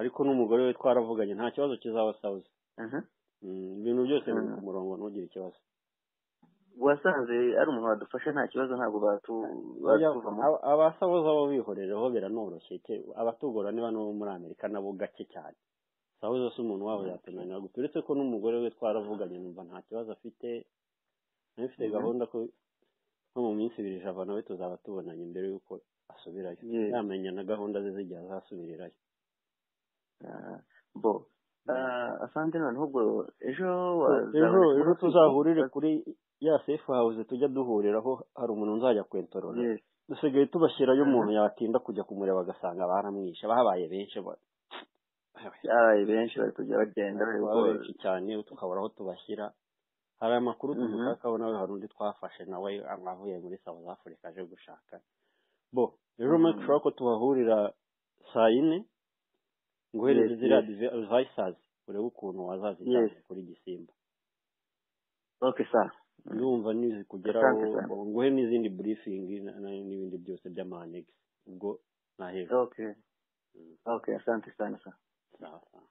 ariko n'umugore we twaravuganye nta kibazo kizaba south ibintu byose biri ku murongo ntugire ikibazo wasanze ari umuntu wadufasha nta kibazo ntabwo batuvamo abasabuza bo bihorereho biranoroshye abatugora niba n'uwo muri amerika nabo gake cyane sabuza si umuntu wabo yatunanira gusa uretse ko n'umugore we twaravuganye numva nta kibazo afite nawe mfite gahunda ko nko mu minsi ibiri java nawe tuzaba tubonanye mbere y'uko asubirayo yamenya na gahunda ze z'igihe azasubirirayo bo asante noneho ubwo ejo ejo ejo tuzahurire kuri ya sefu hawuze tujya duhuriraho hari umuntu nzajya kwentorora dusigaye tubashyirayo umuntu yatinda kujya kumureba agasanga baramwishe bahabaye benshi babaye benshi bari kujya bagenda benshi cyane tukabura aho tubashyira hari amakuru tugukakaho nawe hari undi twafashe nawe avuye muri south africa aje gushaka bo ejo make sure ko tubahurira saa yine nguhereze ziriya divayisazi urebe ukuntu wazazijyana kuri gisimba oke sa ndumva nizikugeraho nguhe n'izindi burifingi n'ibindi byose by'amanegisi ubwo nahejwe oke oke asante sana sa sawa sawa